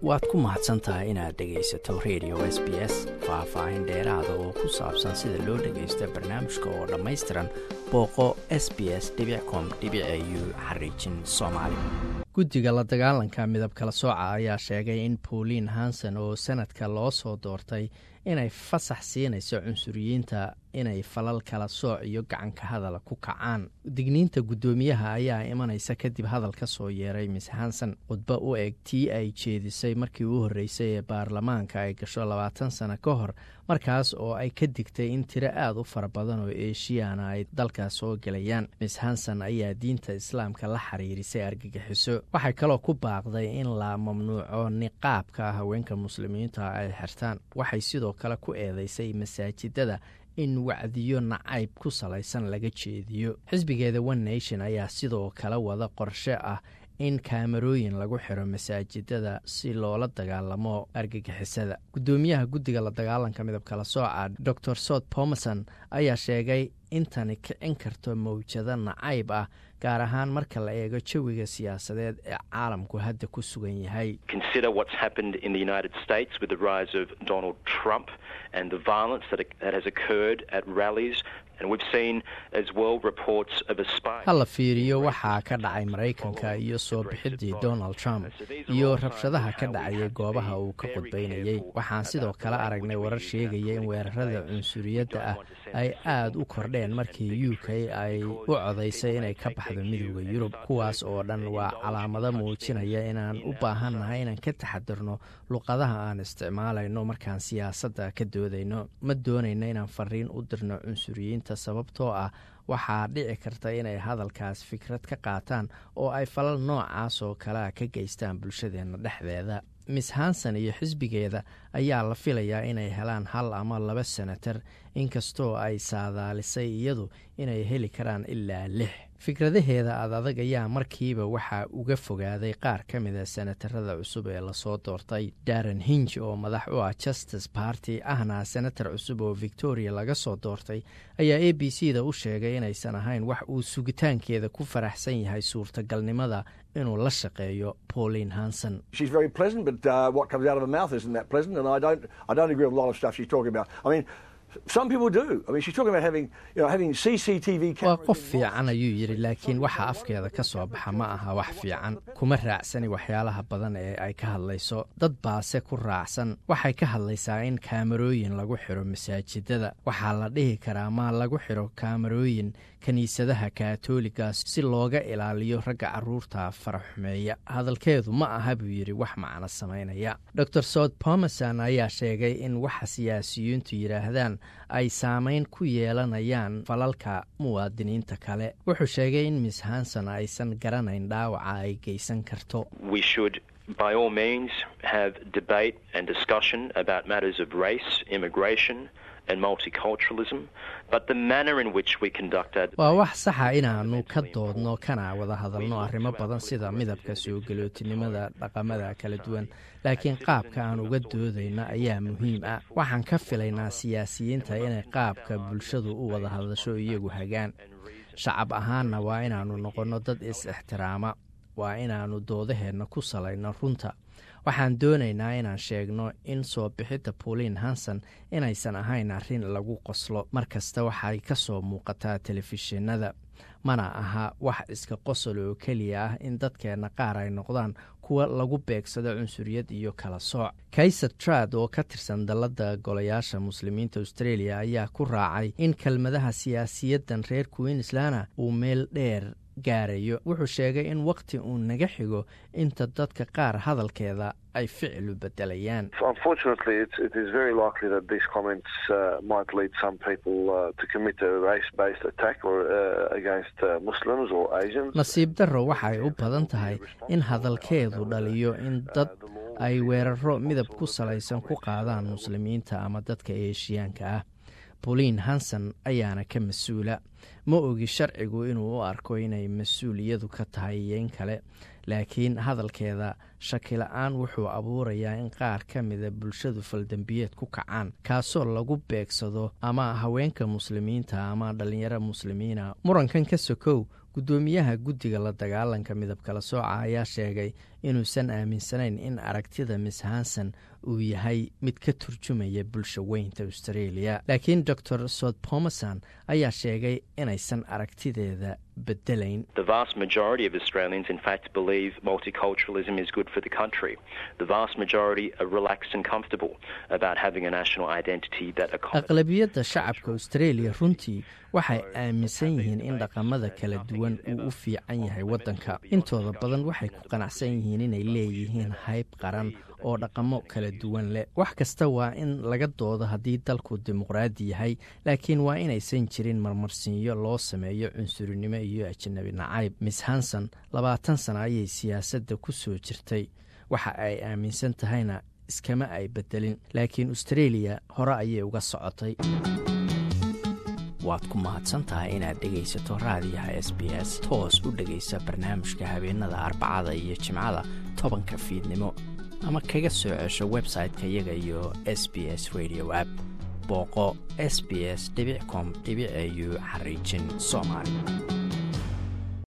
waad ku mahadsan tahay inaad dhegaysato radio s b s faah-faahin dheeraada oo ku saabsan sida loo dhagaysto barnaamijka oo dhammaystiran booqo s b s com u xariijin soomaali guddiga la dagaalanka midab kala sooca ayaa sheegay in pauline hanson oo sanadka loo soo doortay inay fasax siinayso cunsuriyiinta inay falal kala sooc iyo gacanka hadala ku kacaan digniinta guddoomiyaha ayaa imanaysa kadib hadal ka soo yeeray miss hanson khudbo u eg tii ay jeedisay markii u horreysay ee baarlamaanka ay gasho labaatan sano ka hor markaas oo ay ka digtay in tiro aada u fara badan oo eeshiyaana ay dalkaas soo gelayaan miss hanson ayaa diinta islaamka la xiriirisay argagixiso waxay kaloo ku baaqday in la mamnuuco niqaabka haweenka muslimiinta ay xirtaan waxay sidoo kale ku eedeysay masaajidada in wacdiyo nacayb ku salaysan laga jeediyo xisbigeeda one nation ayaa sidoo kale wada qorshe ah in kaamarooyin lagu xiro masaajidada si loola dagaalamo argagixisada guddoomiyaha guddiga la dagaalanka midab kala sooca dor sot bomerson ayaa sheegay intani kicin karto mawjado nacayb ah gaar ahaan marka la eego jawiga siyaasadeed ee caalamku hadda ku sugan yahay ha la fiiriyo waxaa ka dhacay maraykanka iyo soo bixidii donald trump iyo rabshadaha ka dhacayay goobaha uu ka qudbaynayey waxaan sidoo kale aragnay warar sheegaya in weerarada cunsuriyadda ah ay aada u kordheen markii u k ay u codaysay inay ka baxdo midooda yurub kuwaas oo dhan waa calaamado muujinaya inaan u baahannahay inaan ka taxadirno luqadaha aan isticmaalayno markaan siyaasadda ka doodayno ma doonayno inaan fariin u dirno cunsuriyiinta sababtoo ah waxaa dhici karta inay hadalkaas fikrad ka qaataan oo ay falal noocaas oo kalea ka geystaan bulshadeenna dhexdeeda miss hanson iyo xisbigeeda ayaa la filayaa inay helaan hal ama laba senatar inkastoo ay saadaalisay iyadu inay heli karaan ilaa lix fikradaheeda ad adag ayaa markiiba waxaa uga fogaaday qaar ka mida senatarada cusub ee lasoo doortay darren hinj oo madax u ah justice party ahna senatar cusub oo victoria laga soo doortay ayaa a b c da u sheegay inaysan ahayn wax uu sugitaankeeda ku faraxsan yahay suurtagalnimada inuu la shaqeeyo pauline hanson waa qof fiican ayuu yidhi laakiin waxa afkeeda ka soo baxa ma aha wax fiican kuma raacsani waxyaalaha badan ee ay ka hadlayso dad baase ku raacsan waxay ka hadlaysaa in kaamarooyin lagu xiro masaajidada waxaa la dhihi karaa ma lagu xiro kaamarooyin kiniisadaha kaatooligaas si looga ilaaliyo ragga caruurta faraxumeeya hadalkeedu ma aha buu yidhi wax macno samaynaya dor sot bomerson ayaa sheegay in waxa siyaasiyiintu yidhaahdaan ay saamayn ku yeelanayaan falalka muwaadiniinta kale wuxuu sheegay in miss hanson aysan garanayn dhaawaca ay geysan karto by all means have debate and discussion about matters of race, immigration, and multiculturalism, but the manner in which we conducted waa wax saxa inaanu ka doodno kana wada hadalno arrimo badan sida midabka soo galootinimada dhaqamada kala duwan laakiin qaabka aan uga doodayno ayaa muhiim ah waxaan ka filaynaa siyaasiyiinta inay qaabka bulshadu u wada hadasho iyagu hagaan shacab ahaanna waa inaannu noqonno dad is-ixtiraama waa inaannu doodaheenna ku salayno runta waxaan doonaynaa inaan sheegno in soo bixidda pauline hanson inaysan ahayn arrin lagu qoslo mar kasta waxay ka soo muuqataa telefishinada mana aha wax iska qosol oo keliya ah in dadkeenna qaar ay noqdaan kuwa lagu beegsado cunsuriyad iyo kala sooc kayser trad oo ka tirsan dalladda golayaasha muslimiinta australia ayaa ku raacay in kelmadaha siyaasiyaddan reer queenslana uu meel dheer gaarayo wuxuu sheegay in waqti uu naga xigo inta dadka qaar hadalkeeda ay ficilu bedelayaan nasiib darro waxay u badan tahay in hadalkeedu dhaliyo in dad ay weeraro midab ku salaysan ku qaadaan muslimiinta ama dadka eeshiyaanka ah pauline hanson ayaana ka mas-uula ma ogi sharcigu inuu u arko inay mas-uuliyadu ka tahay iyo in kale laakiin hadalkeeda shakila-aan wuxuu abuurayaa in qaar ka mida bulshadu faldembiyeed ku kacaan kaasoo lagu beegsado ama haweenka muslimiinta ama dhallinyaro muslimiina murankan ka sokow guddoomiyaha guddiga la dagaalanka midabkala sooca ayaa sheegay inuusan aaminsanayn in aragtida miss hanson uu yahay mid ka turjumaya bulsha weynta australia laakiin dor sod pomerson ayaa sheegay inaysan aragtideeda bedelayn The vast majority of Australians, in fact, believe multiculturalism is good for the country. The vast majority are relaxed and comfortable about having a national identity that accommodates. aqlabiyadda shacabka australia runtii waxay aaminsan yihiin in dhaqamada kala duwan uu u fiican yahay waddanka intooda badan waxay ku qanacsan yihiin inay leeyihiin hayb qaran oo dhaqamo kala duwan leh wax kasta waa in laga doodo haddii dalku dimuqraadi yahay laakiin waa inaysan jirin marmarsiinyo loo sameeyo cunsurinimo iyo ajanabi nacayb miss hanson labaatan sana ayay siyaasadda ku soo jirtay waxa ay aaminsan tahayna iskama ay bedelin laakiin australia hore ayay uga socotay waad ku mahadsan tahay inaad dhegaysato raadiyaha s b s toos u dhegaysa barnaamijka habeenada arbacada iyo jimcada tobanka fiidnimo ama kaga soo cesho website-ka iyaga iyo s b s radio app booqo s b s com au xariijin soomaali